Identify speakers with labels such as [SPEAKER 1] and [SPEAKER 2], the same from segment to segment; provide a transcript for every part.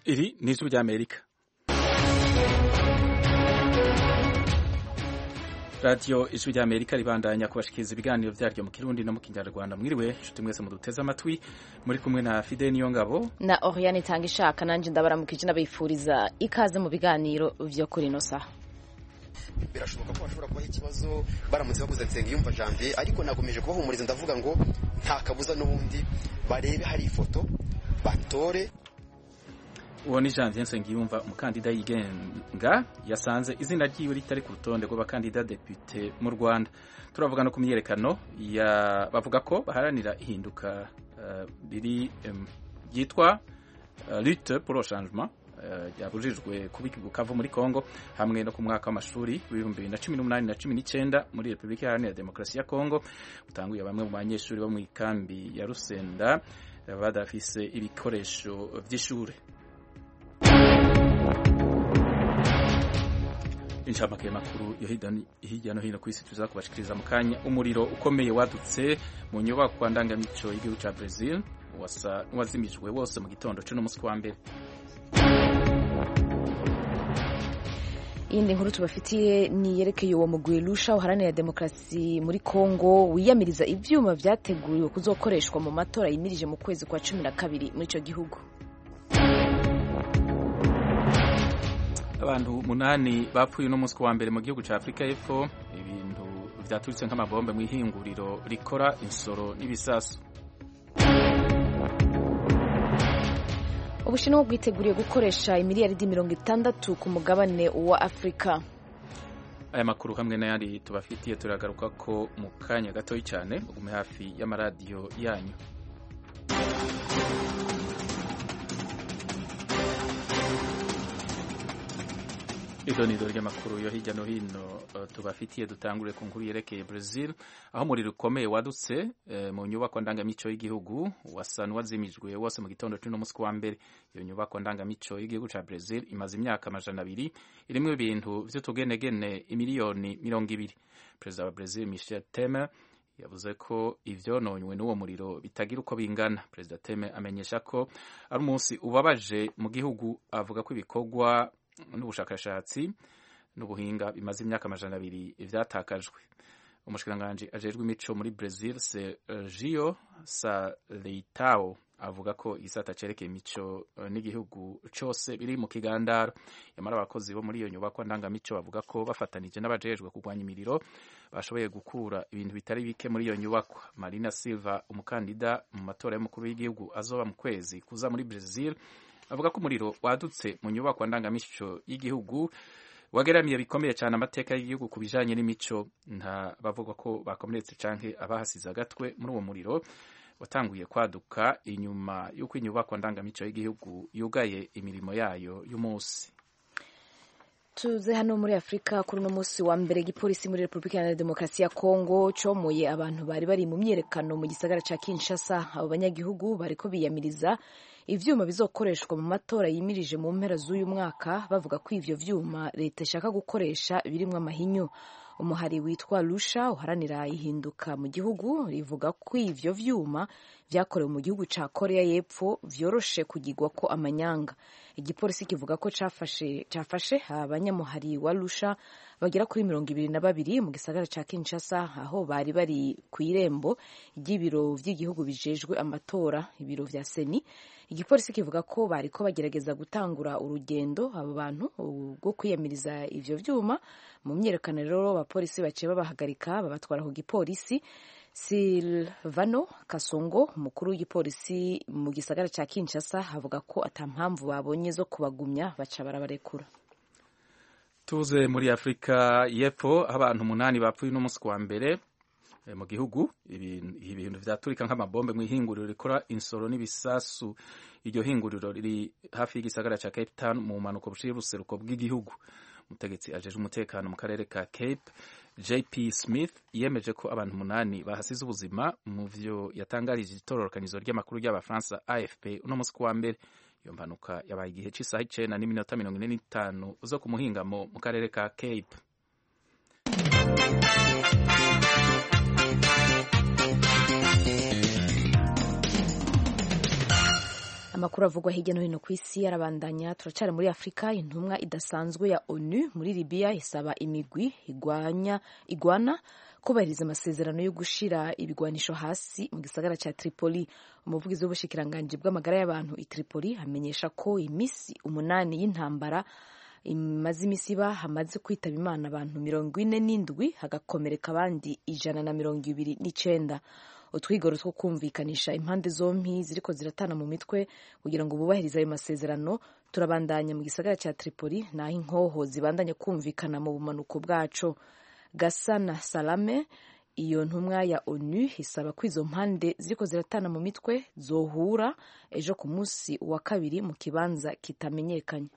[SPEAKER 1] Iri ni ijwi ry'Amerika radiyo ijwi ry'Amerika ribandanya kubashikiriza ibiganiro vyaryo mu kirundi no mu kinyarwanda mwiriwe nshuti mwese muduteze amatwi muri kumwe na Fide Niyongabo
[SPEAKER 2] na Oriane Tanga ishaka nanje ndabaramukije n'abifuriza ikaze mu biganiro vyo kuri ino saha
[SPEAKER 3] birashoboka ko bashobora kubaho ikibazo baramutse baguze Nsengiyumva Janvier ariko nagomeje kubahumuriza ndavuga ngo nta kabuza n'ubundi barebe hari ifoto batore
[SPEAKER 1] uwo ni Janvier Nsengiyumva umukandida yigenga yasanze izina ryiwe ritari ku rutonde rw'abakandida depute mu Rwanda turavuga no ku myiyerekano bavuga ko baharanira ihinduka riri uh, ryitwa uh, lutte pour le changement yabujijwe kuba Bukavu muri Kongo hamwe no ku mwaka w'amashuri w'ibihumbi bibiri na cumi n'umunani na cumi n'icyenda muri Repubulika Iharanira Demokarasi ya Kongo utanguye bamwe mu banyeshuri bo mu ikambi ya Rusenda badafise ibikoresho vy'ishure inshamake makuru yo hirya no hino ku isi tuza kubashikiriza mu kanya umuriro ukomeye wadutse mu nyubakwa ndangamico y'igihugu ca Brazil wazimijwe wose mu gitondo c'uno musi wa mbere
[SPEAKER 2] iyindi nkuru tubafitiye ni yerekeye uwo mugwi Lusha uharanira demokarasi muri Kongo wiyamiriza ivyuma vyateguriwe kuzokoreshwa mu matora yimirije mu kwezi kwa cumi na kabiri muri ico gihugu
[SPEAKER 1] abantu munani bapfuye uno munsi wa mbere mu gihugu ca Afrika y'Epfo ibintu vyaturitse nk'amabombe mu ihinguriro rikora insoro n'ibisasu
[SPEAKER 2] ubushinwa bwiteguriye gukoresha imiliyaridi mirongo itandatu ku mugabane wa afurika
[SPEAKER 1] aya makuru hamwe n'ayandi tubafitiye turagaruka ko mu kanya gatoyi cyane ugume hafi y'amaradiyo yanyu idonido ry'amakuru yo hirya no hino uh, tubafitiye dutangure ku nkuru yerekeye Brazil aho umuriro ukomeye wadutse uh, mu nyubako ndangamico y'igihugu wasa n'uwazimijwe wose mu gitondo c'uno musi wa mbere iyo nyubako ndangamico y'igihugu ca Brazil imaze imyaka amajana abiri irimwo ibintu vy'utugenegene imiliyoni mirongo ibiri perezida wa Brazil Michel Temer yavuze ko ivyononywe n'uwo muriro bitagira uko bingana perezida Temer amenyesha ko ari umunsi ubabaje mu gihugu avuga ko ibikorwa n'ubushakashatsi n'ubuhinga bimaze imyaka amajana abiri vyatakajwe umushikiranganji ajejwe imico muri Brazil Sergio Saleitao avuga ko igisata cerekeye imico n'igihugu cose biri mu kigandaro yamara abakozi bo muri iyo nyubakwa ndangamico bavuga ko bafatanije n'abajejwe kurwanya imiriro bashoboye gukura ibintu bitari bike muri iyo nyubakwa Marina Silva umukandida mu matora y'umukuru w'igihugu azoba mu kwezi kuza muri Brazil avuga ko umuriro wadutse mu nyubako ndangamico y'igihugu wageramiye bikomeye cyane amateka y'igihugu ku bijanye n'imico nta bavuga ko bakomeretse canke abahasize agatwe muri uwo muriro watanguye kwaduka inyuma y'uko inyubako ndangamico y'igihugu yugaye imirimo yayo y'umunsi
[SPEAKER 2] tuze hano muri afurika kuri uno munsi wa mbere igipolisi muri repubulika iharanira demokarasi ya kongo comoye abantu bari bari mu myiyerekano mu gisagara ca kinshasa abo banyagihugu bariko biyamiriza ivyuma bizokoreshwa mu matora yimirije mu mpera z'uyu mwaka bavuga ko ivyo vyuma leta ishaka gukoresha birimwo amahinyu umuhari witwa Lusha uharanira ihinduka mu gihugu rivuga ko ivyo vyuma vyakorewe mu gihugu ca Korea y'Epfo vyoroshe kugirwa ko amanyanga igipolisi kivuga ko cafashe cafashe abanyamuhari wa Lusha bagera kuri mirongo ibiri na babiri mu gisagara ca Kinshasa aho bari bari ku irembo ry'ibiro vy'igihugu bijejwe amatora ibiro vya Seni igipolisi kivuga ko bariko bagerageza gutangura urugendo abo bantu rwo kwiyamiriza ivyo vyuma mu myiyerekano rero abapolisi baciye babahagarika babatwara ku gipolisi Silvano Kasongo umukuru w'igipolisi mu gisagara ca Kinshasa avuga ko ata mpamvu babonye zo kubagumya baca barabarekura
[SPEAKER 1] tuze muri Afrika y'Epfo abantu umunani bapfuye n'umunsi wa mbere mu gihugu ibintu vyaturika nk'amabombe mu ihinguriro rikora insoro n'ibisasu iryo hinguriro riri hafi y'igisagara ca Cape Town mu mpanuka buciye buseruko bw'igihugu umutegetsi ajeje umutekano mu karere ka Cape JP Smith yemeje ko abantu umunani bahasize ubuzima mu vyo yatangarije itororokanizo ry'amakuru ry'abafaransa AFP uno musi wa mbere iyo mpanuka yabaye igihe c'isaha icenda n'iminota mirongo ine n'itanu zo ku muhingamo mu karere ka Cape
[SPEAKER 2] amakuru avugwa hirya no hino ku isi arabandanya turacyari muri afurika intumwa idasanzwe ya onu muri libiya isaba imigwi igwanya igwana kubahiriza amasezerano yo gushira ibigwanisho hasi mu gisagara cya tripoli umuvugizi w'ubushikiranganji bw'amagara y'abantu i tripoli amenyesha ko iminsi umunani y'intambara imaze imisi iba hamaze kwitaba imana abantu mirongo ine n'indwi hagakomereka abandi ijana na mirongo ibiri n'icenda utwigoro two kumvikanisha impande zompi ziriko ziratana mu mitwe kugira ngo bubahirize ayo masezerano turabandanya mu gisagara cya tripoli naho inkoho zibandanya kumvikana mu bumanuko bwaco gasana salame iyo ntumwa ya onu isaba ko izo mpande ziriko ziratana mu mitwe zohura ejo ku munsi wa kabiri mu kibanza kitamenyekanye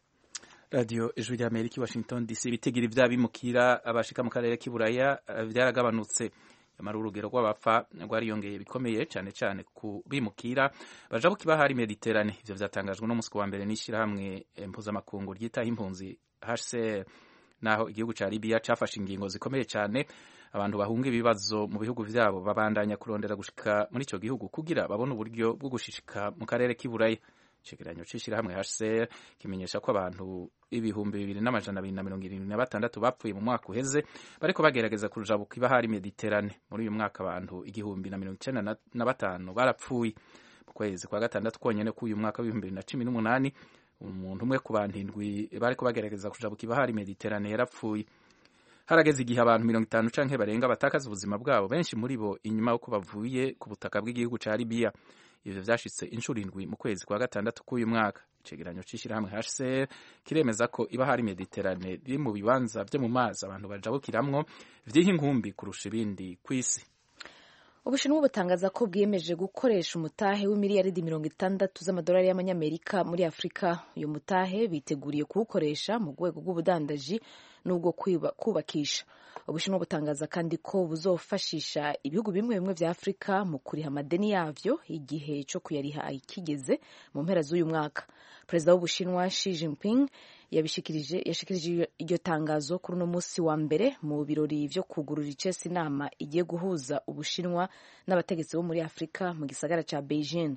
[SPEAKER 1] radiyo ijwi rya amerika i washington dc ibitigiri vy'abimukira abashika mu karere k'iburaya vyaragabanutse nyamara urugero rw'abapfa rwariyongeye bikomeye cyane cyane ku bimukira baja ku kibahari mediterane ivyo vyatangajwe n'umunsi wa mbere n'ishirahamwe mpuzamakungu ryitaho impunzi hcr naho igihugu ca libiya cafashe ingingo zikomeye cyane abantu bahunga ibibazo mu bihugu vyabo babandanya kurondera gushika muri ico gihugu kugira babone uburyo bwo gushishika mu karere k'iburaya icegeranyo c'ishirahamwe hcr kimenyesha ko abantu ibihumbi bibiri n'amajana abiri na mirongo irindwi na batandatu bapfuye mu mwaka uheze bariko bagerageza kujabuka ibahari mediterane muri uyu mwaka abantu igihumbi na mirongo icenda na batanu barapfuye mu kwezi kwa gatandatu konyene k'uyu mwaka w'ibihumbi bibiri na cumi n'umunani umuntu umwe ku bantu indwi bariko bagerageza kujabuka ibahari mediterane yarapfuye harageze igihe abantu mirongo itanu canke barenga batakaza ubuzima bwabo benshi muri bo inyuma y'uko bavuye ku butaka bw'igihugu ca libiya ivyo vyashitse inshuro indwi mu kwezi kwa gatandatu k'uyu mwaka icegeranyo c'ishirahamwe hcr kiremeza ko ibahari mediterane riri mu bibanza vyo mu mazi abantu bajabukiramwo vyiha inkumbi kurusha ibindi kw'isi
[SPEAKER 2] ubushinwa butangaza ko bwiyemeje gukoresha umutahe w'imiliyaridi mirongo itandatu z'amadolari y'amanyamerika muri afurika uyu mutahe biteguriye kuwukoresha mu rwego rw'ubudandaji n'ubwo kubakisha ubushinwa butangaza kandi ko buzofashisha ibihugu bimwe bimwe vya afurika mu kuriha amadeni yavyo igihe co kuyariha kigeze mu mpera z'uyu mwaka perezida w'ubushinwa Xi Jinping yabishikirije yashikirije iryo tangazo kuri uno munsi wa mbere mu birori vyo kugurura icesi inama igiye guhuza ubushinwa n'abategetsi bo muri afurika mu gisagara ca beijing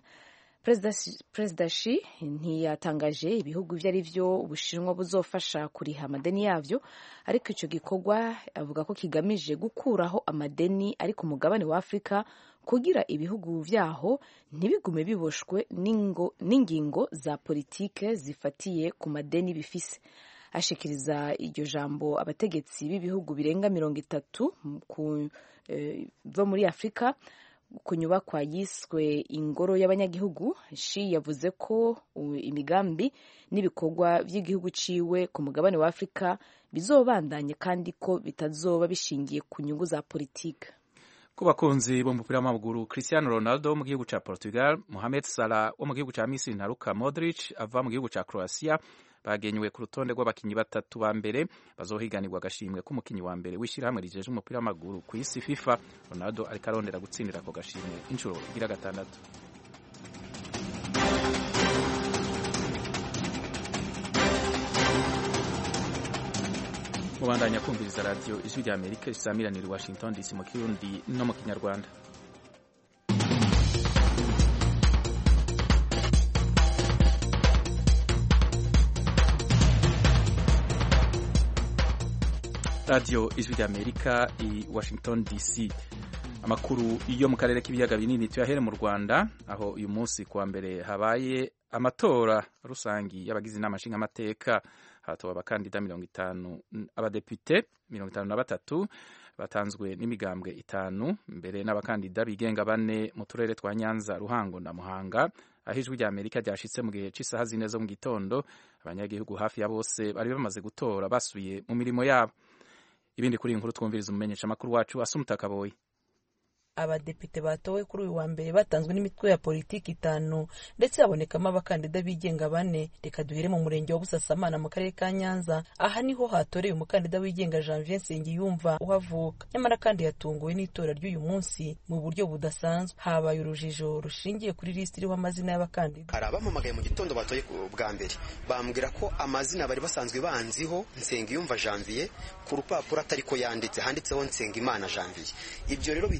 [SPEAKER 2] perezida Xi ntiyatangaje ibihugu ivyo ari vyo ubushinwa buzofasha kuriha amadeni yavyo ariko ico gikorwa avuga ko kigamije gukuraho amadeni ari ku mugabane wa afurika kugira ibihugu vyaho ntibigume biboshwe n'ingingo za politike zifatiye ku madeni bifise ashikiriza iryo jambo abategetsi b'ibihugu birenga mirongo itatu bo muri afurika ku nyubakwa yiswe ingoro y'abanyagihugu shi yavuze ko imigambi n'ibikorwa by'igihugu ciwe ku mugabane wa afurika bizobandanye kandi ko bitazoba bishingiye ku nyungu za politike
[SPEAKER 1] ku bakunzi b'umupira w'amaguru cristiano ronaldo wo mu gihugu ca portugal mohamed salah wo mu gihugu ca misiri na luka modric ava mu gihugu ca croatia bagenywe ku rutonde rw'abakinyi batatu ba mbere bazohiganirwa agashimwe k'umukinyi wa mbere w'ishyirahamwe rijeje umupira w'amaguru ku isi fifa ronaldo ariko arondera gutsindira ako gashimwe inshuro igira gatandatu mubandanya kumviriza radiyo ijwi rya amerika risamiranira i washington dc mu kirundi no mu kinyarwanda radiyo ijwi rya amerika i washington dc amakuru yo mu karere k'ibiyaga binini tuyahere mu rwanda aho uyu munsi kuwa mbere habaye amatora rusangi y'abagize inama nshingamateka hatowe abakandida mirongo itanu abadepite mirongo itanu na batatu batanzwe n'imigambwe itanu mbere n'abakandida bigenga bane mu turere twa nyanza ruhango na muhanga aho ijwi rya amerika ryashitse mu gihe cy'isaha zine zo mu gitondo abanyagihugu hafi ya bose bari bamaze gutora basubiye mu mirimo yabo ibindi kuri iyi nkuru twumviriza umumenyesha amakuru wacu asumuta kaboyi
[SPEAKER 4] abadepite batowe kuri uyu wa mbere batanzwe n'imitwe ya politiki itanu ndetse habonekamo abakandida bigenga bane reka duhere mu murenge wa busasamana mu karere ka nyanza aha niho hatoreye umukandida wigenga janvier nsengiyumva uhavuka nyamara kandi yatunguwe n'itora ry'uyu munsi mu buryo budasanzwe habaye urujijo rushingiye kuri lisiti iriho amazina y'abakandida
[SPEAKER 3] hari abampamagaye mu gitondo batoye bwa mbere bambwira ko amazina bari basanzwe banziho nsengiyumva janvier ku rupapuro atari ko yanditse handitseho nsengimana janvier ibyo rero bihita bintera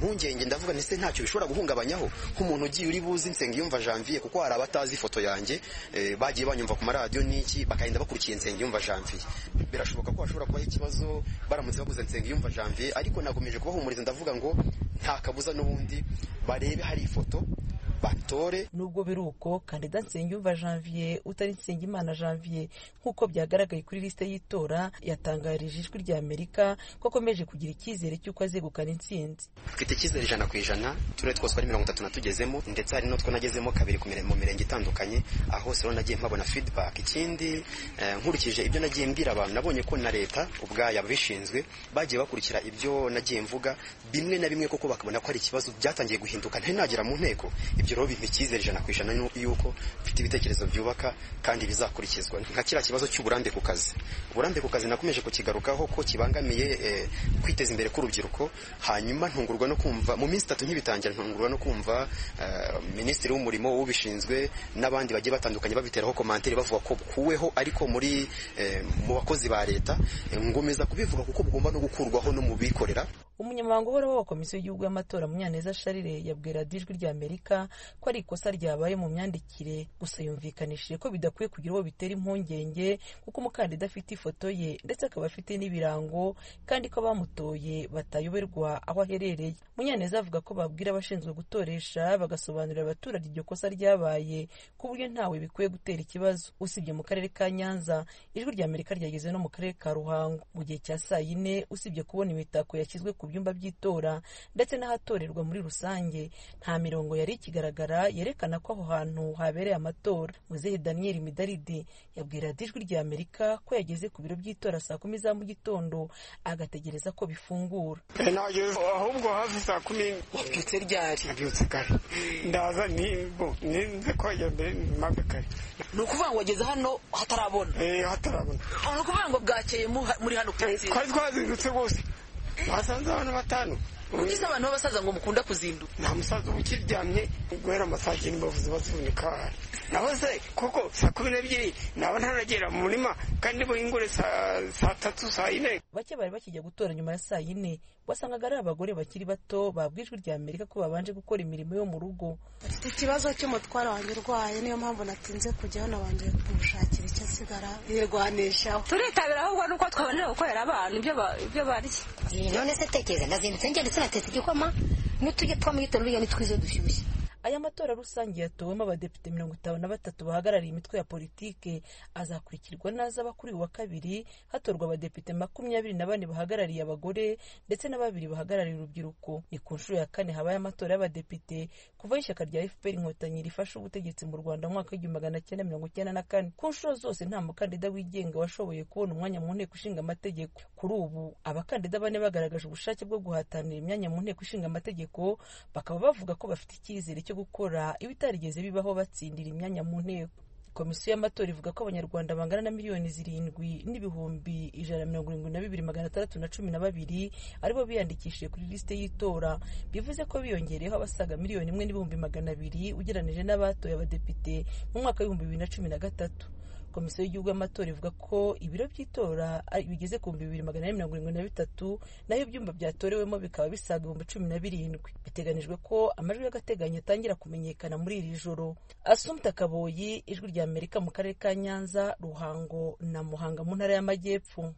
[SPEAKER 3] impungenge ndavuga ndetse ntacyo bishobora guhungabanyaho nk'umuntu ugiye uri buzi nsengiyumva janvier kuko hari abatazi ifoto yanjye bagiye banyumva ku maradiyo n'iki bakagenda bakurikiye nsengiyumva janvier birashoboka ko hashobora kubaho ikibazo baramutse baguze nsengiyumva janvier ariko nakomeje kubahumuriza ndavuga ngo nta kabuza n'ubundi barebe hari ifoto batore
[SPEAKER 4] nubwo biri uko kandida nsengiyumva janvier utari nsengimana janvier nk'uko byagaragaye kuri lisite y'itora yatangarije ijwi rya amerika ko akomeje kugira icyizere cy'uko azegukana intsinzi
[SPEAKER 3] mfite icyizere ijana ku ijana turere twose ari mirongo itatu natugezemo ndetse hari n'utwo nagezemo kabiri mu mirenge itandukanye aho hose rero nagiye mpabona feedback ikindi nkurikije ibyo nagiye mbwira abantu nabonye ko na leta ubwayo ababishinzwe bagiye bakurikira ibyo nagiye mvuga bimwe na bimwe koko bakabona ko hari ikibazo byatangiye guhinduka ntari nagera mu nteko ibyo rero bimpa icyizere ijana ku ijana yuko mfite ibitekerezo byubaka kandi bizakurikizwa nka kiriya kibazo cy'uburambe ku kazi uburambe ku kazi nakomeje kukigarukaho ko kibangamiye kwiteza imbere k'urubyiruko hanyuma ntungurwa no kumva mu minsi itatu ntibitangira ntungurwa no kumva minisitiri w'umurimo ubishinzwe n'abandi bagiye batandukanye babiteraho komantere bavuga ko kuweho ariko muri mu bakozi ba leta ngomeza kubivuga kuko bugomba no gukurwaho no mu bikorera
[SPEAKER 4] umunyamabanga uhoraho wa komisiyo y'igihugu y'amatora munyaneza sharire yabwira ijwi rya amerika ko ari ikosa ryabaye mu myandikire gusa yumvikanishije ko bidakwiye kugira uwo bitera impungenge kuko umukandida afite ifoto ye ndetse akaba afite n'ibirango kandi ko abamutoye batayoberwa aho aherereye munyaneza avuga ko babwira abashinzwe gutoresha bagasobanurira abaturage iryo kosa ryabaye ku buryo ntawe bikwiye gutera ikibazo usibye mu karere ka nyanza ijwi rya amerika ryageze no mu karere ka ruhango mu gihe cya saa yine usibye kubona imitako yashyizwe ku byumba by'itora ndetse n'ahatorerwa muri rusange nta mirongo yari ikigaragara yerekana ko aho hantu habereye amatora muzehe daniel midaridi yabwira ijwi rya amerika ko yageze ku biro by'itora saa kumi za mu gitondo agategereza ko bifungura
[SPEAKER 5] ahubwo hafi saa kumi
[SPEAKER 6] wabyutse ryari
[SPEAKER 5] nabyutse kare ndaza nibo ninze ko mbere mpamve kare
[SPEAKER 6] ni ukuvuga ngo wageze hano hatarabona
[SPEAKER 5] eh hatarabona
[SPEAKER 6] ni ukuvuga ngo bwakeye muri hano ku nzira
[SPEAKER 5] twari twazindutse rwose basanze abantu batanu
[SPEAKER 6] ugize abantu b'abasaza ngo mukunda kuzinduka
[SPEAKER 5] nta musaza uba ukiryamye guhera amasaha icyenda bavuze bazunika naho se kuko saa kumi n'ebyiri naba ntaragera mu murima kandi buhingure saa tatu saa yine
[SPEAKER 4] bake bari bakijya gutora nyuma ya saa yine wasangaga ari abagore bakiri bato babwa ijwi rya amerika ko babanje gukora imirimo yo mu rugo
[SPEAKER 7] mfite ikibazo cy'umutwaro wanjye urwaye niyo mpamvu natinze kujyaho nabanje kumushakira icyo asigara yirwanishaho
[SPEAKER 8] turitabira ahubwo nuko twabonera gukorera abantu ibyo barya
[SPEAKER 9] none se tekereza ndazindutse njye ndetse natetse igikoma n'utujya twa mu gitondo uriya nitwize dushyushye
[SPEAKER 4] aya matora rusange yatowemo abadepite mirongo itanu na batatu bahagarariye imitwe ya politike azakurikirwa n'azaba kuri uyu wa kabiri hatorwa abadepite makumyabiri na bane bahagarariye abagore ndetse na babiri bahagarariye urubyiruko ni ku nshuro ya kane habaye amatora y'abadepite kuva ishyaka rya fpr inkotanyi rifashe ubutegetsi mu rwanda mu mwaka w'igihumbi magana cyenda mirongo icyenda na kane ku nshuro zose nta mukandida wigenga washoboye kubona umwanya mu nteko ishinga amategeko kuri ubu abakandida bane bagaragaje ubushake bwo guhatanira imyanya mu nteko ishinga amategeko bakaba bavuga ko bafite icyizere cyo gukora ibitarigeze bibaho batsindira imyanya mu nteko komisiyo y'amatora ivuga ko abanyarwanda bangana na miliyoni zirindwi n'ibihumbi ijana na mirongo irindwi na bibiri magana atandatu na cumi na babiri aribo biyandikishije kuri lisite y'itora bivuze ko biyongereyeho abasaga miliyoni imwe n'ibihumbi magana abiri ugereranije n'abatoye abadepite mu mwaka w'ibihumbi bibiri na cumi na gatatu komisiyo y'igihugu y'amatora ivuga ko ibiro by'itora bigeze ku bihumbi bibiri magana ane mirongo irindwi na bitatu naho ibyumba byatorewemo bikaba bisaga ibihumbi cumi na birindwi biteganijwe ko amajwi y'agateganyo atangira kumenyekana muri iri joro asumta kaboyi ijwi rya amerika mu karere ka nyanza ruhango na muhanga mu ntara y'amajyepfo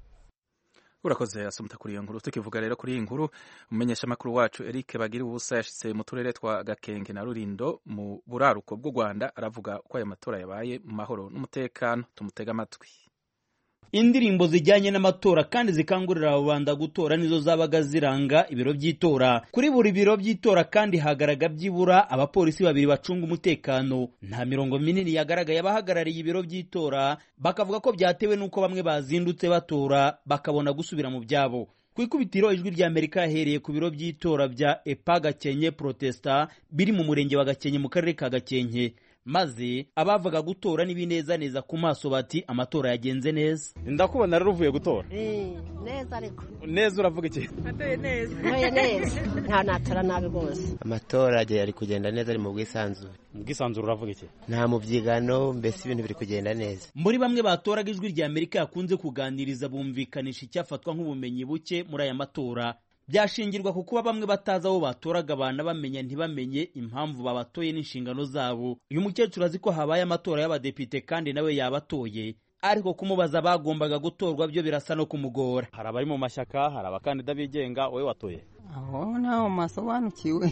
[SPEAKER 1] urakoze asumta kuri iyo nkuru tukivuga rero kuri iyi nkuru umumenyeshamakuru wacu eric bagira ubusa yashyize mu turere twa gakenge na rurindo mu buraruko bw'u rwanda aravuga ko aya matora yabaye mu mahoro n'umutekano tumutega amatwi
[SPEAKER 10] indirimbo zijyanye n'amatora kandi zikangurira rubanda gutora nizo zabaga ziranga ibiro by'itora kuri buri biro by'itora kandi hagaraga byibura abapolisi babiri bacunga umutekano nta mirongo minini yagaragaye abahagarariye ibiro by'itora bakavuga ko byatewe n'uko bamwe bazindutse batora bakabona gusubira mu byabo ku ikubitiro ijwi rya amerika yahereye ku biro by'itora bya epa gakenke protesta biri mu murenge wa gakenke mu karere ka gakenke maze abavaga gutora n'ibinezaneza ku maso bati amatora yagenze neza
[SPEAKER 11] ndakubona rero uvuye gutora
[SPEAKER 12] neza ariko
[SPEAKER 11] neza uravuga iki
[SPEAKER 12] atoye neza ntoye neza nta natora nabi rwose
[SPEAKER 13] amatora ari kugenda neza ari mu bwisanzure
[SPEAKER 11] mu bwisanzure uravuga iki
[SPEAKER 13] nta mubyigano mbese ibintu biri kugenda neza
[SPEAKER 10] muri bamwe batoraga ijwi rya amerika yakunze kuganiriza bumvikanisha icyafatwa nk'ubumenyi buke muri aya matora byashingirwa ku kuba bamwe batazi abo batoraga abana bamenya ntibamenye impamvu babatoye n'inshingano zabo uyu mukecuru azi ko habaye amatora y'abadepite kandi nawe yabatoye ariko kumubaza bagombaga gutorwa byo birasa no kumugora
[SPEAKER 11] hari abari mu mashyaka hari abakandida bigenga wowe watoye
[SPEAKER 14] aho ntaho masobanukiwe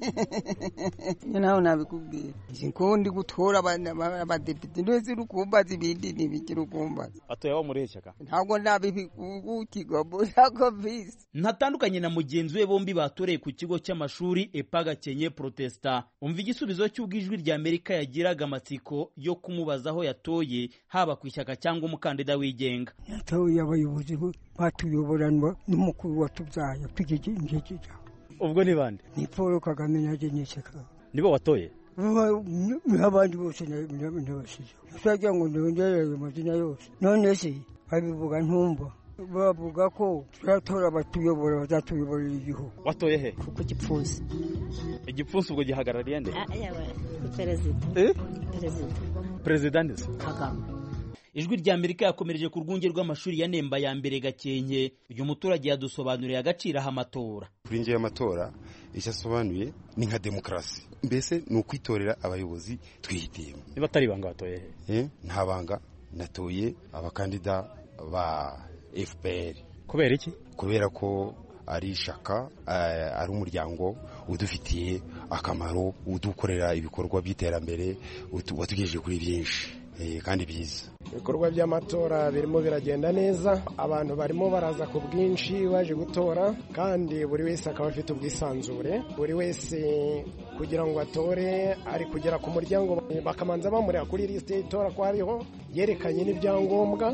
[SPEAKER 14] iyo nawe nabikubwira ko ndi gutora abadepite ndetse uri kumbaza ibindi ntibikiri ukumbaza
[SPEAKER 11] watoye abo muri shyaka
[SPEAKER 14] ntabwo nabibikugukirwa ntabwo visi
[SPEAKER 10] ntatandukanye na mugenzi we bombi batoreye ku kigo cy'amashuri epa gakenke protesta umva igisubizo cy'ubwo ijwi rya amerika yagiraga amatsiko yo kumubaza aho yatoye haba ku ishyaka cyangwa umukandida wigenga
[SPEAKER 14] yatoye abayobozi batuyoboranwa n'umukuru watubyaye tw'igikijya
[SPEAKER 11] ubwo ni bande
[SPEAKER 14] ni paul kagame naje n'ishyaka
[SPEAKER 11] nibo watoye
[SPEAKER 14] n'abandi bose nabasize twagira ngo ndongerere amazina yose none se babivuga ntumva bavuga ko turatora abatuyobora bazatuyoborera igihugu
[SPEAKER 11] watoye he
[SPEAKER 12] ku gipfunsi
[SPEAKER 11] igipfunsi ubwo gihagarariye nde
[SPEAKER 12] perezida
[SPEAKER 11] perezida perezida ndetse
[SPEAKER 12] kagame
[SPEAKER 10] ijwi rya amerika yakomereje ku rwunge rw'amashuri ya nemba ya mbere gakenke uyu muturage yadusobanuriye agaciro aho amatora
[SPEAKER 15] kuri njye y'amatora icyo asobanuye ni nka demokarasi mbese ni ukwitorera abayobozi twihitiyemo
[SPEAKER 11] niba atari ibanga watoye
[SPEAKER 15] he nta banga natoye abakandida ba fpr
[SPEAKER 11] kubera iki
[SPEAKER 15] kubera ko ari ishaka ari umuryango udufitiye akamaro udukorera ibikorwa by'iterambere watugejeje kuri byinshi kandi byiza
[SPEAKER 16] ibikorwa by'amatora birimo biragenda neza abantu barimo baraza ku bwinshi baje gutora kandi buri wese akaba afite ubwisanzure buri wese kugira ngo atore ari kugera ku muryango bakamanza bamureba kuri lisite y'itora ko hariho yerekanye n'ibyangombwa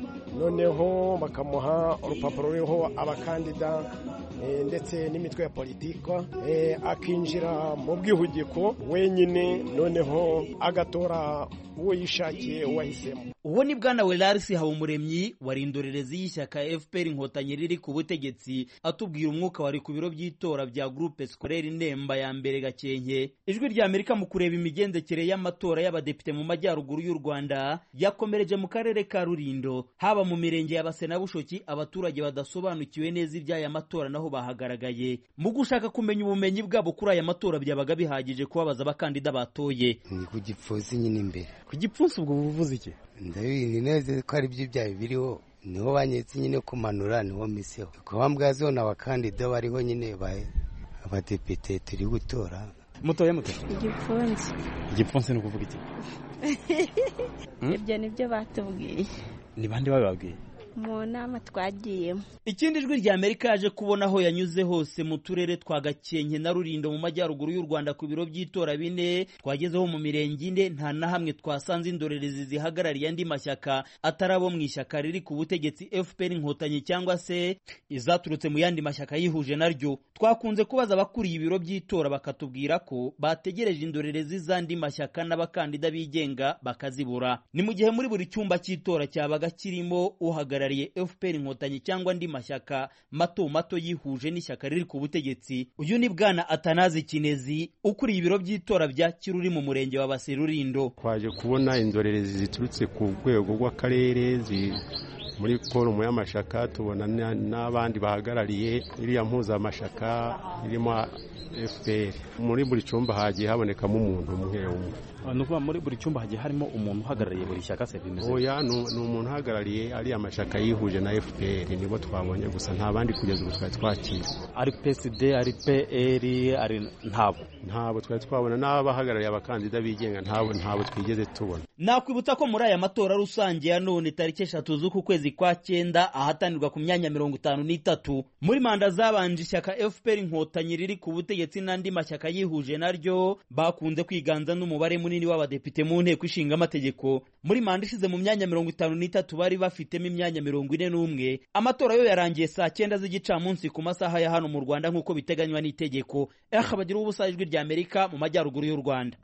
[SPEAKER 16] noneho bakamuha urupapuro ruriho abakandida ndetse n'imitwe ya politika akinjira mu bwihugiko wenyine noneho agatora uwo yishakiye uwahisemo
[SPEAKER 10] uwo ni bwana welarisi habumuremyi wari indorerezi y'ishyaka fpr inkotanyi riri ku butegetsi atubwira umwuka wari ku biro by'itora bya groupe scolaire nemba ya mbere gakenke ijwi rya amerika mu kureba imigendekere y'amatora y'abadepite mu majyaruguru y'u rwanda yakomereje mu karere ka rurindo haba mu mirenge ya base na bushoki abaturage badasobanukiwe neza iby'aya matora naho bahagaragaye mu gushaka kumenya ubumenyi bwabo kuri aya matora byabaga bihagije kubabaza abakandida batoye
[SPEAKER 13] ni ku gipfunsi nyine imbere
[SPEAKER 11] ku gipfunsi ubwo buvuze iki
[SPEAKER 13] ndabizi neza ko ari byo byawe biriho niho banyetse nyine kumanura niho miseho kuba mbwazo ni abakandida bariho nyine abadepite turi gutora
[SPEAKER 11] mutoye muto
[SPEAKER 12] igipfunsi
[SPEAKER 11] igipfunsi ni ukuvuga iki
[SPEAKER 12] ibyo ni byo batubwiye
[SPEAKER 11] ni bande babibabwiye
[SPEAKER 12] mu nama twagiyemo
[SPEAKER 10] ikindi jwi rya amerika yaje kubona aho yanyuze hose mu turere twa gakenke na rurindo mu majyaruguru y'u rwanda ku biro by'itora bine twagezeho mu mirenge ine nta na hamwe twasanze indorerezi zihagarariye andi mashyaka atari abo mu ishyaka riri ku butegetsi fpr inkotanyi cyangwa se izaturutse mu yandi mashyaka yihuje naryo twakunze kubaza abakuriye ibiro by'itora bakatubwira ko bategereje indorerezi z'andi mashyaka n'abakandida bigenga bakazibura ni mu gihe muri buri cyumba cy'itora cyabaga kirimo uhagarariye uhagarariye fpr inkotanyi cyangwa andi mashyaka mato mato yihuje n'ishyaka riri ku butegetsi uyu ni bwana atanazi kinezi ukuriye ibiro by'itora bya kiruri mu murenge wa baserurindo
[SPEAKER 17] twaje kubona indorerezi ziturutse ku rwego rw'akarere muri forumu y'amashyaka tubona n'abandi bahagarariye iriya mpuzamashyaka irimo fpr muri buri cyumba hagiye habonekamo umuntu umwe umwe
[SPEAKER 11] ni ukuvuga muri buri cyumba hagiye harimo umuntu uhagarariye buri shyaka se bimeze
[SPEAKER 17] oya ni umuntu uhagarariye ariya mashyaka yihuje na fpr nibo twabonye gusa nta bandi kugeza ubu twari twakira
[SPEAKER 11] ari psd ari pr ari ntabo
[SPEAKER 17] ntabwo twari twabona n'abahagarariye abakandida bigenga ntabo ntabo twigeze tubona
[SPEAKER 10] nakwibutsa ko muri aya matora rusange ya none tariki eshatu z'uku kwezi kwa cyenda ahatanirwa ku myanya mirongo itanu n'itatu muri manda zabanje ishyaka fpr inkotanyi riri ku butegetsi n'andi mashyaka yihuje naryo bakunze kwiganza n'umubare munini w'abadepite mu nteko ishinga amategeko muri manda ishize mu myanya mirongo itanu n'itatu bari bafitemo imyanya mirongo ine n'umwe amatora yo yarangiye saa cyenda z'igicamunsi ku masaha ya hano mu rwanda nk'uko biteganywa n'itegeko eh bagira ubusa ijwi rya amerika mu majyaruguru y'u rwanda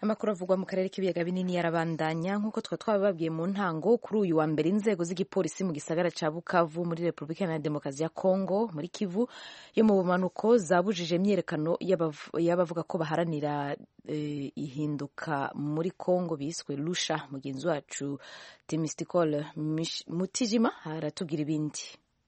[SPEAKER 2] amakuru avugwa mu karere k'ibiyaga binini yarabandanya nk'uko twa twabibabwiye mu ntango kuri uyu wa mbere inzego z'igipolisi mu gisagara ca bukavu muri repubulika iharanira demokarasi ya kongo muri kivu yo mu bumanuko zabujije imyiyerekano y'abavuga ko baharanira eh, ihinduka muri kongo biswe lusha mugenzi wacu temisticole mutijima aratubwira ibindi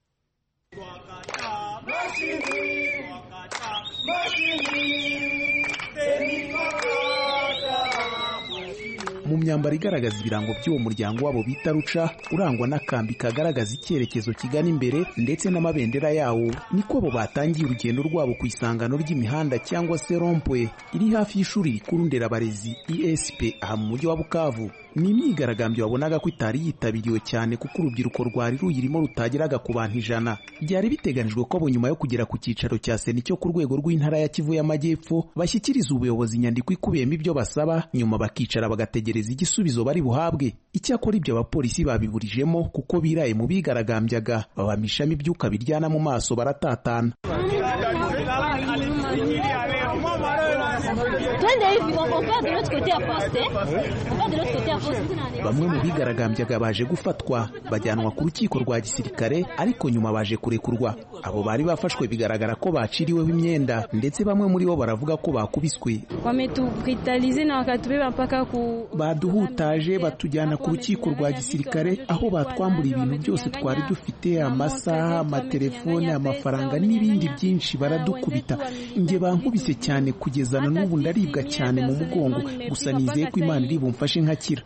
[SPEAKER 18] mu myambaro igaragaza ibirango by'uwo muryango wabo bita ruca urangwa n'akambi kagaragaza icyerekezo kigana imbere ndetse n'amabendera yawo niko abo batangiye urugendo rwabo ku isangano ry'imihanda cyangwa se rompwe iri hafi y'ishuri rikuru nderabarezi esp aha mu mujyi wa bukavu ni imyigaragambyo wabonaga ko itari yitabiriwe cyane kuko urubyiruko rwari ruyirimo rutageraga ku bantu ijana byari biteganijwe ko abo nyuma yo kugera ku cyicaro cya sena cyo ku rwego rw'intara ya kivu y'amajyepfo bashyikiriza ubuyobozi inyandiko ikubiyemo ibyo basaba nyuma bakicara bagategereza igisubizo bari buhabwe icyakora ibyo abapolisi babiburijemo kuko biraye mu bigaragambyaga babamishamo ibyuka biryana mu maso baratatana bamwe mu bigaragambyaga baje gufatwa bajyanwa ku rukiko rwa gisirikare ariko nyuma baje kurekurwa abo bari bafashwe bigaragara ko baciriweho imyenda ndetse bamwe muri bo baravuga ko bakubiswe baduhutaje batujyana ku rukiko rwa gisirikare aho batwamburiye ibintu byose twari dufite amasaha amatelefone amafaranga n'ibindi byinshi baradukubita njye bankubise cyane kugeza na n'ubu ndaribwa cyane mu mugongo gusa nizeye ko imana iri bumfashe nkakira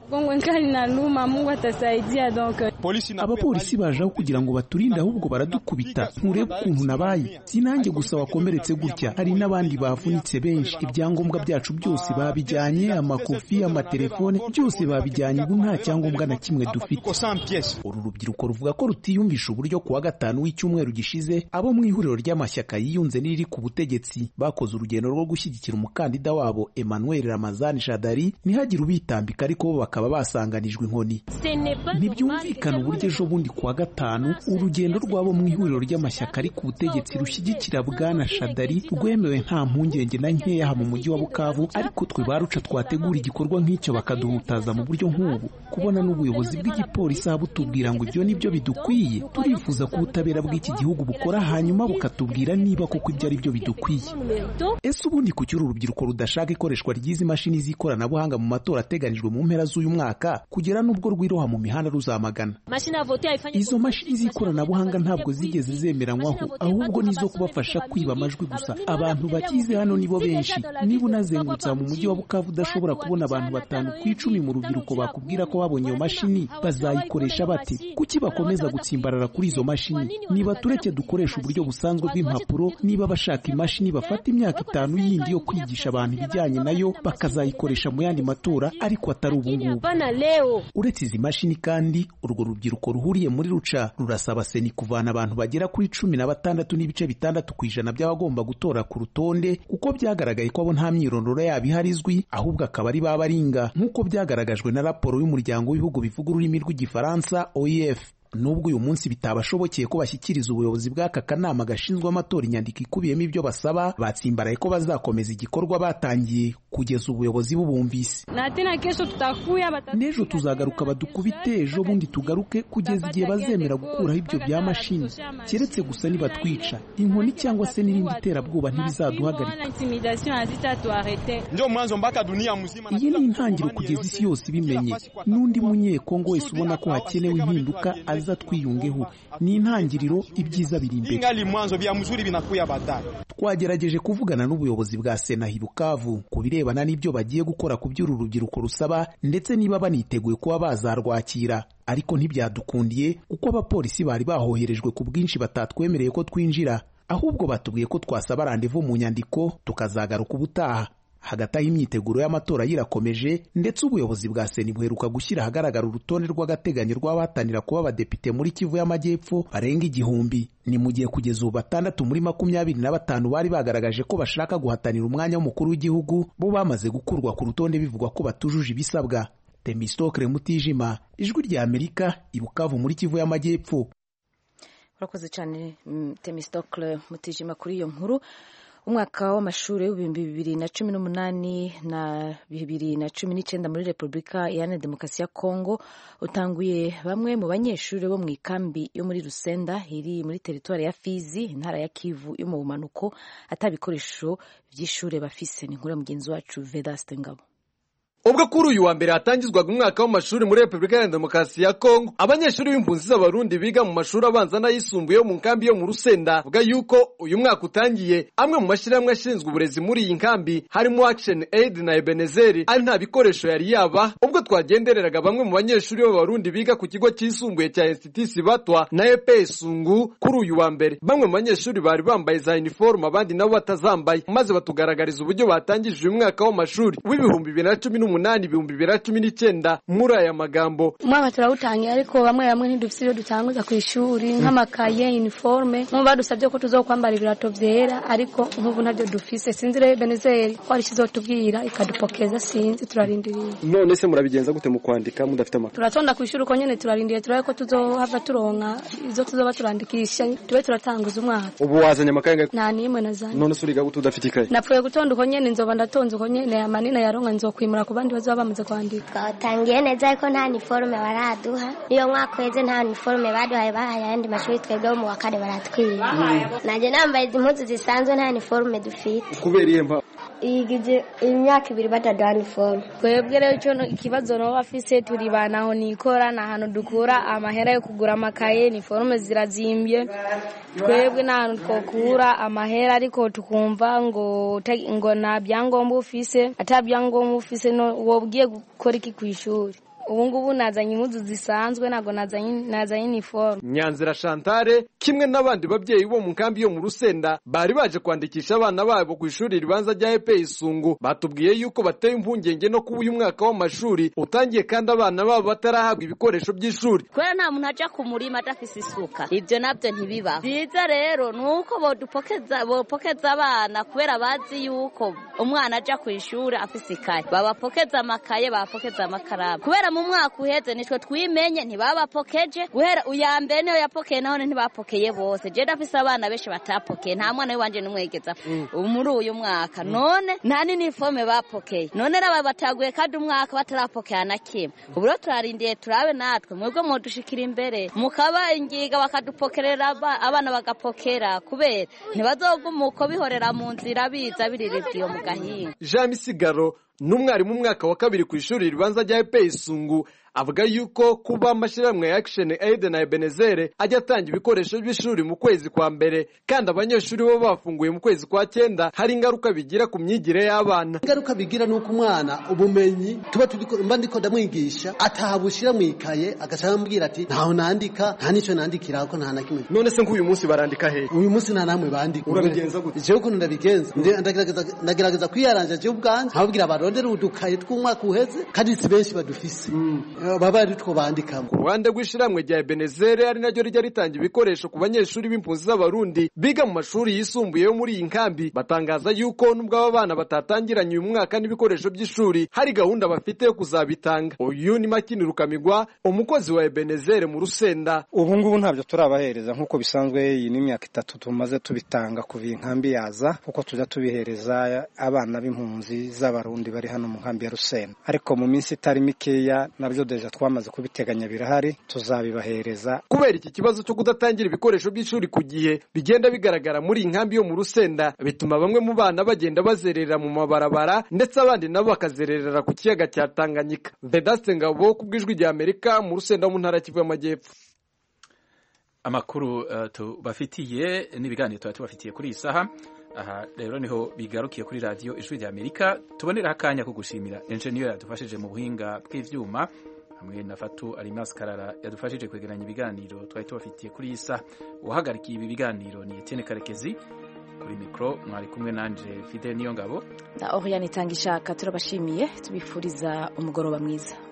[SPEAKER 18] abapolisi baje aho kugira ngo baturinde ahubwo baradukubita nturebe ukuntu nabaye si nanjye gusa wakomeretse gutya hari n'abandi bavunitse benshi ibyangombwa byacu byose babijyanye amakofi amatelefone byose babijyanye ubu nta cyangombwa na kimwe dufite uru rubyiruko ruvuga ko rutiyumvisha uburyo kuwa gatanu w'icyumweru gishize abo mu ihuriro ry'amashyaka yiyunze n'iriri ku butegetsi bakoze urugendo rwo gushyigikira umukandida wabo Emmanuel Ramazani Shadari ntihagire ubitambika ariko bo bakaba basanganijwe inkoni ntibyumvikana uburyo ejo bundi kuwa gatanu urugendo rw'abo mu ihuriro ry'amashyaka ari ku butegetsi rushyigikira bwana Shadari rwemewe nta mpungenge na nkeya aha mu mujyi wa Bukavu ariko twe baruca twategura igikorwa nk'icyo bakaduhutaza mu buryo nk'ubu kubona n'ubuyobozi bw'igipolisi aha butubwira ngo ibyo nibyo bidukwiye turifuza ko ubutabera bw'iki gihugu bukora hanyuma bukatubwira niba koko ibyo ari byo bidukwiye ese ubundi ku cyuri urubyiruko rudashaka ikoreshwa ry'izi mashini z'ikoranabuhanga mu matora ateganijwe mu mpera z'uyu mwaka kugera n'ubwo rwiroha mu mihanda ruzamagana izo mashini z'ikoranabuhanga ntabwo zigeze zemeranywaho ahubwo nizo kubafasha kwiba amajwi gusa abantu bakize hano nibo benshi niba unazengurutse mu mujyi wa bukavu udashobora kubona abantu batanu ku icumi mu rubyiruko bakubwira ko babonye iyo mashini bazayikoresha bate kuki bakomeza gutsimbarara kuri izo mashini niba tureke dukoresha uburyo busanzwe bw'impapuro niba bashaka imashini bafata imyaka itanu yindi yo kwigisha abantu ibijyanye nayo bakazayikoresha mu yandi matora ariko atari ubu ngubu uretse izi mashini kandi urwo rubyiruko ruhuriye muri ruca rurasaba seni kuvana abantu bagera kuri cumi na batandatu n'ibice bitandatu ku ijana by'abagomba gutora ku rutonde kuko byagaragaye ko abo nta myirondoro yabo ihari izwi ahubwo akaba ari ba baringa nk'uko byagaragajwe na raporo y'umuryango w'ibihugu bivuga ururimi rw'igifaransa oef nubwo uyu munsi bitabashobokeye ko bashyikiriza ubuyobozi bw'aka kanama gashinzwe amatora inyandiko ikubiyemo ibyo basaba batsimbaraye ko bazakomeza igikorwa batangiye kugeza ubuyobozi bubumvise n'ejo tuzagaruka badukubite ejo bundi tugaruke kugeza igihe bazemera gukuraho ibyo bya mashini keretse gusa nibatwica inkoni cyangwa se n'irindi terabwoba ntibizaduhagarika iyi ni intangiriro kugeza isi yose ibimenye n'undi munyekongo wese ubona ko hakenewe impinduka aza twiyungeho ni intangiriro ibyiza biri imbere twagerageje kuvugana n'ubuyobozi bwa sena Bukavu ku birebana n'ibyo bagiye gukora ku by'uru rubyiruko rusaba ndetse niba baniteguye kuba bazarwakira ariko ntibyadukundiye kuko abapolisi bari bahoherejwe ku bwinshi batatwemereye ko twinjira ahubwo batubwiye ko twasaba randevu mu nyandiko tukazagaruka ubutaha hagati aho imyiteguro y'amatora yirakomeje ndetse ubuyobozi bwa seni buheruka gushyira ahagaragara urutonde rw'agateganyo rw'abahatanira kuba abadepite muri kivu y'amajyepfo barenga igihumbi ni mu gihe kugeza ubu batandatu muri makumyabiri na batanu bari bagaragaje ko bashaka guhatanira umwanya w'umukuru w'igihugu bo bamaze gukurwa ku rutonde bivugwa ko batujuje ibisabwa temistokre mutijima ijwi rya amerika ibukavu muri kivu y'amajyepfo
[SPEAKER 2] urakoze cyane temistokle mutijima kuri iyo nkuru umwaka w'amashuri w'ibihumbi bibiri na cumi n'umunani na bibiri na cumi n'icyenda muri repubulika iharanira demokarasi ya kongo utanguye bamwe mu banyeshuri bo mu ikambi yo muri rusenda iri muri teritwari ya fizi intara ya kivu yo mu bumanuko atabikoresho by'ishuri bafise ni nkura mugenzi wacu vedaste ngabo
[SPEAKER 19] ubwo kuri uyu wa mbere hatangizwaga umwaka w'amashuri muri repubulika ya demokarasi ya kongo abanyeshuri b'impunzi z'abarundi biga mu mashuri abanza n'ayisumbuye yo mu nkambi yo mu rusenda bavuga yuko uyu mwaka utangiye amwe mu mashyirahamwe ashinzwe uburezi muri iyi nkambi harimo action aid na ebenezeri ari nta bikoresho yari yaba ubwo twagendereraga bamwe mu banyeshuri b'abarundi biga ku kigo cyisumbuye cya institusi batwa na epe sungu kuri uyu wa mbere bamwe mu banyeshuri bari bambaye za uniforme abandi nabo batazambaye maze batugaragariza uburyo batangije uyu mwaka w'amashuri w'ibihumbi bibiri na cumi n'umunani n'umunani ibihumbi bibiri na cumi n'icyenda muri aya magambo
[SPEAKER 20] umwaka turawutangiye ariko bamwe bamwe ntidufite ibyo dutanguza ku ishuri nk'amakaye uniforme nk'ubu badusabye ko tuzokwambara ibirato byera ariko nk'ubu ntabyo dufise sinzi rero benezeri ko hari ikizotubwira ikadupokeza sinzi turarindiriye
[SPEAKER 19] none se murabigenza gute mu kwandika mudafite amakuru
[SPEAKER 20] turatonda ku ishuri uko nyene turarindiriye turabe ko tuzohava turonka izo tuzoba turandikisha tube turatanguza umwaka
[SPEAKER 19] ubu wazanye amakaye ngahe
[SPEAKER 20] nta n'imwe nazanye
[SPEAKER 19] none se uriga gute udafite ikaye
[SPEAKER 20] napfuye gutonda uko nyene nzoba ndatonze uko nyene amanini yaronka nzokwimura ku bandi bazaba bamaze kwandika
[SPEAKER 21] twatangiye neza ariko nta niforume baraduha niyo mwaka uheze nta niforume baduhaye bahaye ayandi mashuri twebwe bo mu wa kane baratwiba nanjye nambaye izi mpuzu zisanzwe nta niforume dufite
[SPEAKER 19] kubera iyihe mpamvu
[SPEAKER 21] igize imyaka ibiri bataduha niforume
[SPEAKER 20] twebwe rero icyo ikibazo nabo bafise turi banaho nikora ni ahantu dukura amahera yo kugura amakaye niforume zirazimbye twebwe ni ahantu twakura amahera ariko tukumva ngo ngo nta byangombwa ufise ata byangombwa ufise wobwiye gukora iki ku ishuri ubu ngubu nazanye impuzu zisanzwe ntabwo nazanye iniforume
[SPEAKER 19] nyanzira shantare kimwe n'abandi babyeyi bo mu nkambi yo mu rusenda bari baje kwandikisha abana babo ku ishuri ribanza rya epe isungu batubwiye yuko bateye impungenge no kuba uyu mwaka w'amashuri utangiye kandi abana babo batarahabwa ibikoresho by'ishuri
[SPEAKER 22] kubera nta muntu aja ku murima adafise isuka ibyo nabyo ntibibaho byiza rero ni uko bodupokeza bopokeza abana kubera bazi yuko umwana aja ku ishuri afise ikaye babapokeza amakaye babapokeza amakaramu kubera mu mwaka uheze nitwe twimenye ntibabapokeje guhera uya mbere niyo yapokeye nahone ntibapokeye bose je ndafise abana benshi batapokeye nta mwana w'iwanje n'umwegeza muri uyu mwaka none nta n'iniforume bapokeye none raba bataguye kandi umwaka batarapokea na kimwe ubu rero turarindiye turabe natwe mwebwe mudushikira imbere mukabangiga bakadupokerera abana bagapokera kubera ntibazoguma uko bihorera mu nzira biza biriribwiye mu gahinga
[SPEAKER 19] jean misigaro n'umwarimu umwaka wa kabiri ku ishuri ribanza rya epe isungu avuga yuko kuba amashyirahamwe ya action aid na ebenezere ajya atanga ibikoresho by'ishuri mu kwezi kwa mbere kandi abanyeshuri bo bafunguye mu kwezi kwa cyenda hari ingaruka bigira ku myigire y'abana
[SPEAKER 23] ingaruka bigira ni uko umwana ubumenyi tuba mba ndiko ndamwigisha atahabushyira mu ikaye agaca ambwira ati ntaho nandika nta n'icyo nandikira ko nta na kimwe
[SPEAKER 19] none se nk'uyu munsi barandika hehe
[SPEAKER 23] uyu munsi nta namwe bandika
[SPEAKER 19] urabigenza gute
[SPEAKER 23] jewe ukuntu ndabigenza ndagerageza kwiyaranja jewe ubwanje nkababwira barondere udukaye tw'umwaka uheze kandi si benshi badufise baba ari two bandikamo
[SPEAKER 19] ku ruhande rw'ishyirahamwe rya ebenezere ari naryo rijya ritanga ibikoresho ku banyeshuri b'impunzi z'abarundi biga mu mashuri yisumbuye yo muri iyi nkambi batangaza yuko nubwo aba bana batatangiranye uyu mwaka n'ibikoresho by'ishuri hari gahunda bafite yo kuzabitanga uyu ni makini rukamigwa umukozi wa ebenezere mu rusenda
[SPEAKER 24] ubu ngubu ntabyo turabahereza nk'uko bisanzwe iyi ni imyaka itatu tumaze tubitanga kuva iyi nkambi yaza kuko tujya tubihereza abana b'impunzi z'abarundi bari hano mu nkambi ya rusenda ariko mu minsi itari mikeya nabyo deja twamaze kubiteganya birahari tuzabibahereza
[SPEAKER 19] kubera iki kibazo cyo kudatangira ibikoresho by'ishuri ku gihe bigenda bigaragara muri iyi nkambi yo mu rusenda bituma bamwe mu bana bagenda bazerera mu mabarabara ndetse abandi nabo bakazererera ku kiyaga cya tanganyika vedaste ngabo ku bw'ijwi rya amerika mu rusenda mu ntara kivu y'amajyepfo
[SPEAKER 1] amakuru uh, tubafitiye n'ibiganiro tuba tubafitiye kuri iyi saha aha rero niho bigarukiye kuri radiyo ijwi rya amerika tuboneraho akanya ko gushimira enjeniyeri yadufashije mu buhinga bw'ibyuma hamwe na fatu arimasi karara yadufashije kwegeranya ibiganiro twari tubafitiye kuri iyi saha uwahagarikiye ibi biganiro ni etiyene karekezi kuri mikoro mwari kumwe nanje fide niyo ngabo
[SPEAKER 2] na oriyani itanga ishaka turabashimiye tubifuriza umugoroba mwiza